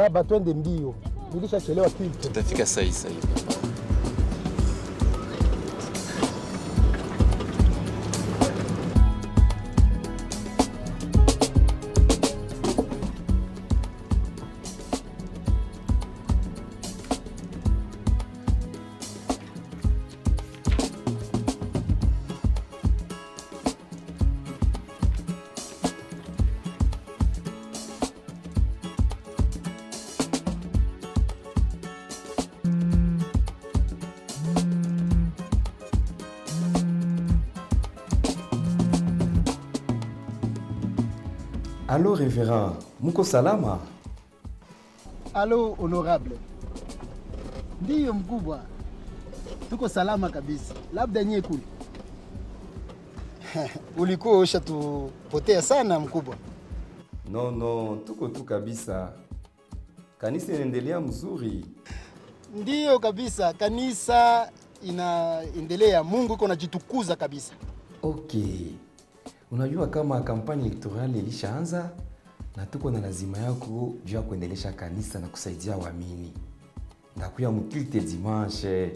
Baba, twende mbio, nilishachelewa kitu. Tutafika saa hii saa hii. Alo reverend, muko salama? Alo honorable. Ndiyo mkubwa, tuko salama kabisa, labda nyie kule ulikuwa ushatupotea sana mkubwa. No, no, tuko tu kabisa. Kanisa inaendelea mzuri. Ndiyo kabisa, kanisa inaendelea, Mungu iko najitukuza kabisa. Okay. Unajua kama kampani elektorali ilishaanza na tuko na lazima yako juu ya kuendelesha kanisa na kusaidia waamini. Ndakuya mkilte dimanche.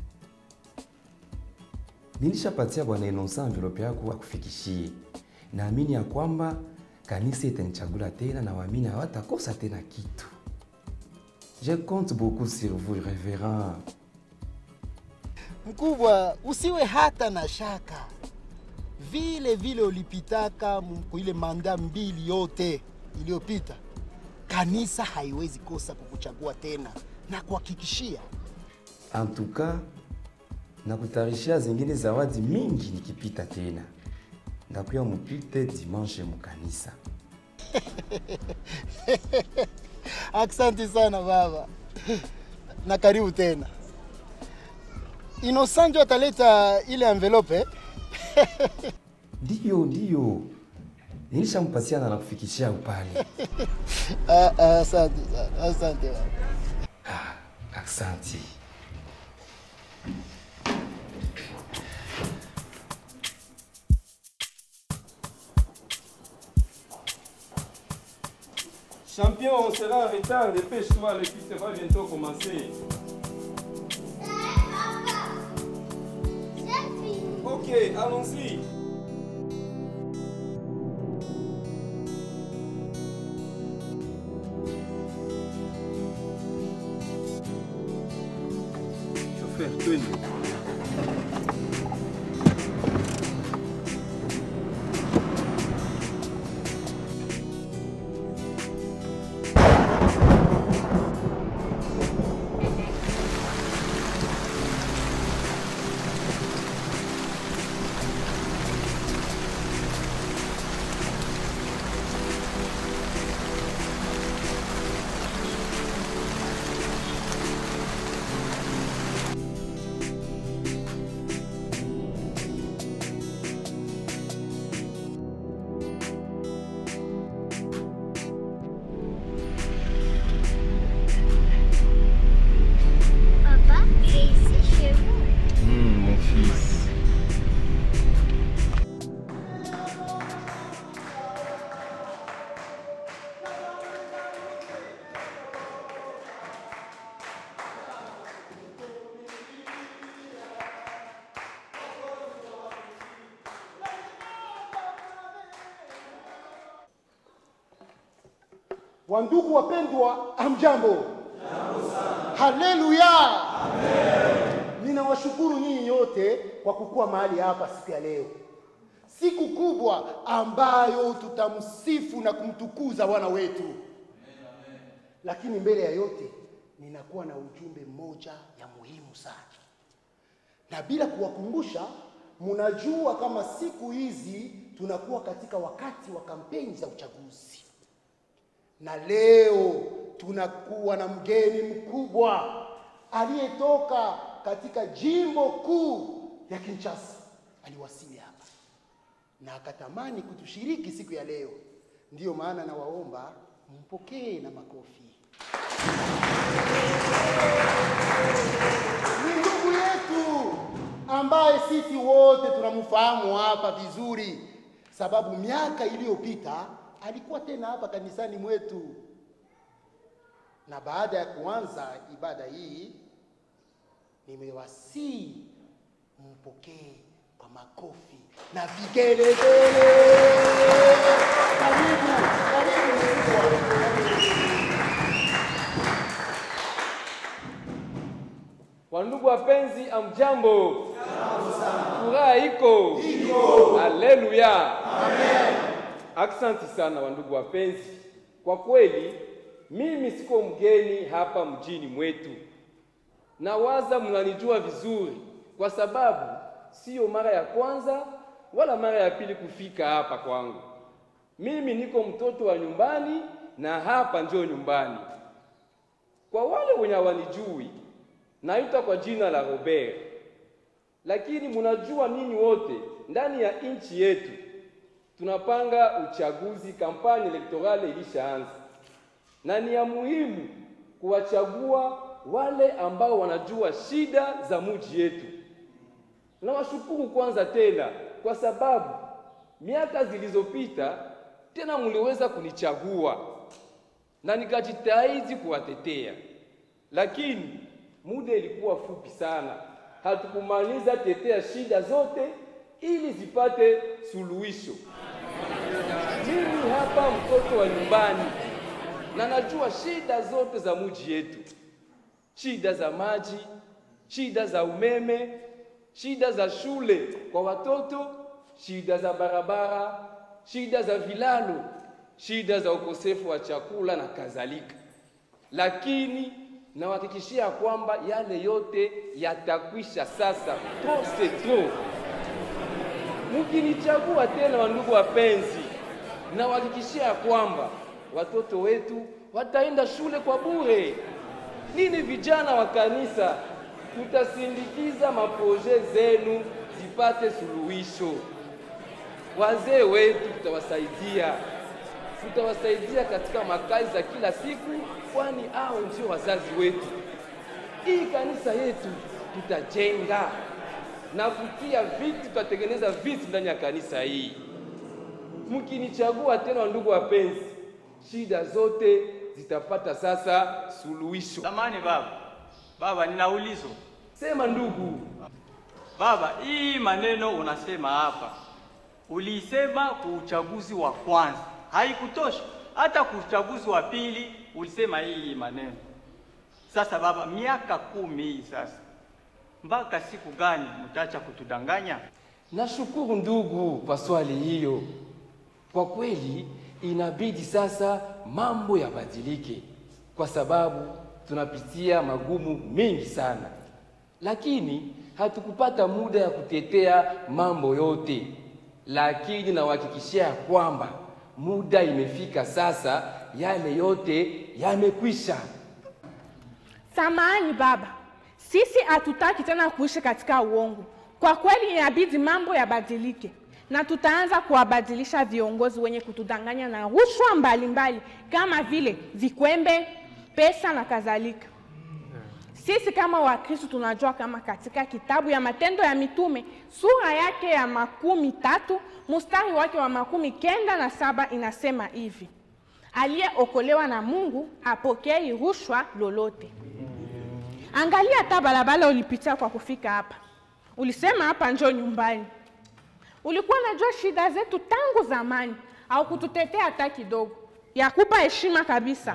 Nilishapatia bwana Innocent envelope yako akufikishie. Naamini ya kwamba kanisa itanichagula tena na waamini hawatakosa tena kitu. Je compte beaucoup sur vous, révérend. Mkubwa, usiwe hata na shaka, vile vile ulipitaka mu- ile manda mbili yote iliyopita, kanisa haiwezi kosa kukuchagua tena na kuhakikishia En tout cas, nakutayarishia zingine zawadi mingi nikipita tena. Ndakuya mupite dimanche mukanisa. Asante sana baba, na karibu tena. Inosanjo ataleta ile envelope Ndiyo, ndiyo, nilishampatia na nakufikishia upale. Ah, ah, asante sana, asante baba. Asante. Champion, on sera en retard, dépêche-toi, l'équipe va bientôt commencer. Ok, allons-y. Chauffeur, twende. Papa, c'est ici chez vous. mon fils. Wandugu wapendwa, amjambo. Haleluya. Ninawashukuru nyinyi nyote kwa kukuwa mahali hapa siku ya leo, siku kubwa ambayo tutamsifu na kumtukuza Bwana wetu. Lakini mbele ya yote, ninakuwa na ujumbe mmoja ya muhimu sana, na bila kuwakumbusha, mnajua kama siku hizi tunakuwa katika wakati wa kampeni za uchaguzi na leo tunakuwa na mgeni mkubwa aliyetoka katika jimbo kuu ya Kinshasa. Aliwasili hapa na akatamani kutushiriki siku ya leo. Ndiyo maana nawaomba mpokee na makofi. Ni ndugu yetu ambaye sisi wote tunamfahamu hapa vizuri, sababu miaka iliyopita alikuwa tena hapa kanisani mwetu. na baada ya kuanza ibada hii nimewasii mpokee kwa makofi na vigelegele. Karibu, karibu mkubwa. Wandugu wapenzi, amjambo. Furaha iko haleluya, Aksanti sana wandugu wapenzi, kwa kweli mimi siko mgeni hapa mjini mwetu. Nawaza mnanijua vizuri, kwa sababu siyo mara ya kwanza wala mara ya pili kufika hapa kwangu. Mimi niko mtoto wa nyumbani na hapa ndio nyumbani. Kwa wale wenye hawanijui, naitwa kwa jina la Robert, lakini mnajua ninyi wote ndani ya nchi yetu tunapanga uchaguzi, kampani elektorale ilishaanza, na ni ya muhimu kuwachagua wale ambao wanajua shida za muji yetu. Nawashukuru kwanza tena kwa sababu miaka zilizopita tena mliweza kunichagua na nikajitahidi kuwatetea, lakini muda ilikuwa fupi sana, hatukumaliza tetea shida zote ili zipate suluhisho. Mimi hapa mtoto wa nyumbani na najua shida zote za muji yetu, shida za maji, shida za umeme, shida za shule kwa watoto, shida za barabara, shida za vilalo, shida za ukosefu wa chakula na kadhalika. Lakini nawahakikishia kwamba yale yote yatakwisha sasa. Trop c'est trop. Mkinichagua tena, wandugu wapenzi, nawahakikishia kwamba watoto wetu wataenda shule kwa bure. Nini, vijana wa kanisa, tutasindikiza maproje zenu zipate suluhisho. Wazee wetu tutawasaidia, tutawasaidia katika makazi za kila siku, kwani hao ndio wazazi wetu. Hii kanisa yetu tutajenga na kutia viti, tutatengeneza viti ndani ya kanisa hii. Mkinichagua tena, ndugu wapenzi, shida zote zitapata sasa suluhisho. Samani baba, baba, nina ulizo Sema ndugu. baba. Hii maneno unasema hapa, ulisema kwa uchaguzi wa kwanza haikutosha, hata kwa uchaguzi wa pili ulisema hii maneno. Sasa baba, miaka kumi hii sasa, mpaka siku gani mtaacha kutudanganya? Nashukuru ndugu kwa swali hiyo. Kwa kweli inabidi sasa mambo yabadilike, kwa sababu tunapitia magumu mengi sana, lakini hatukupata muda ya kutetea mambo yote. Lakini nawahakikishia kwamba muda imefika sasa, yale yote yamekwisha. Samahani baba, sisi hatutaki tena kuishi katika uongo. Kwa kweli inabidi mambo yabadilike, na tutaanza kuwabadilisha viongozi wenye kutudanganya na rushwa mbalimbali kama vile vikwembe, pesa na kadhalika. Sisi kama Wakristo tunajua kama katika kitabu ya Matendo ya Mitume sura yake ya makumi tatu mstari wake wa makumi kenda na saba inasema hivi: aliyeokolewa na Mungu apokei rushwa lolote. Angalia hata barabara ulipitia kwa kufika hapa, ulisema hapa njoo nyumbani. Ulikuwa unajua shida zetu tangu zamani, au kututetea hata kidogo, ya kupa heshima kabisa.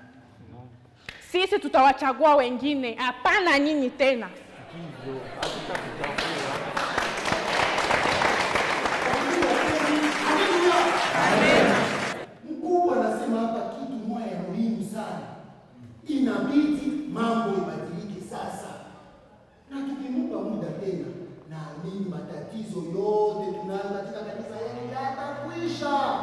Sisi tutawachagua wengine, hapana nyinyi tena. Mkubwa anasema hapa kitu moja ya muhimu sana, inabidi mambo ibadilike sasa, na tukimpa muda tena, naamini matatizo yote tunayo katika kanisa yetu yatakwisha.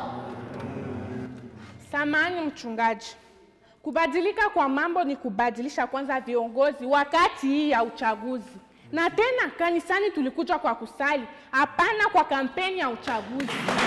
Samani mchungaji, kubadilika kwa mambo ni kubadilisha kwanza viongozi wakati hii ya uchaguzi. Na tena kanisani tulikuja kwa kusali, hapana kwa kampeni ya uchaguzi.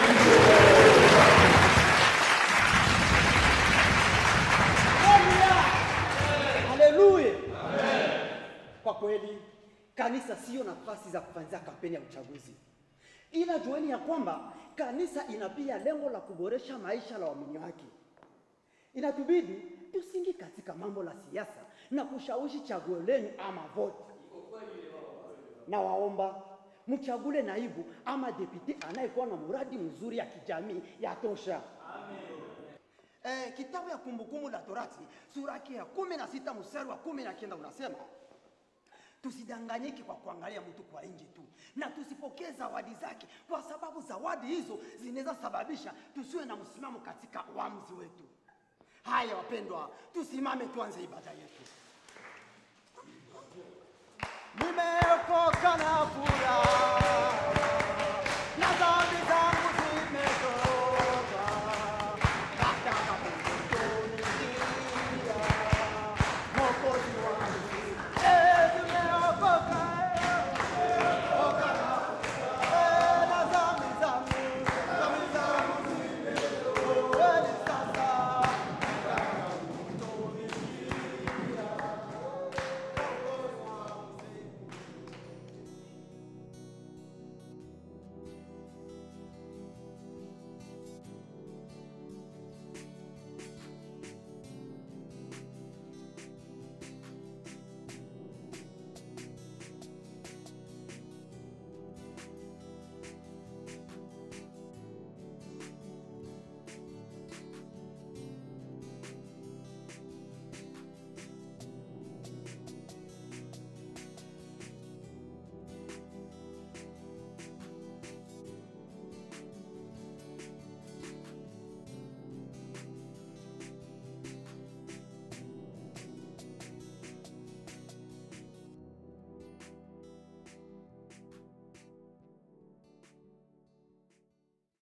Haleluya! Kwa kweli kanisa siyo nafasi za kufanyia kampeni ya uchaguzi, ila jueni ya kwamba kanisa ina pia lengo la kuboresha maisha la waamini wake. Inatubidi tusingi katika mambo la siasa na kushawishi chaguo lenu ama vote. Na waomba mchagule naibu ama depute anayekuwa na muradi mzuri ya kijamii ya tosha. Eh, kitabu ya Kumbukumbu la Torati sura yake ya kumi na sita mstari wa kumi na kenda unasema tusidanganyike kwa kuangalia mtu kwa nje tu, na tusipokee zawadi zake, kwa sababu zawadi hizo zinaweza sababisha tusiwe na msimamo katika uamuzi wetu. Haya wapendwa, tusimame tuanze ibada yetu. Nimeokoka na furaha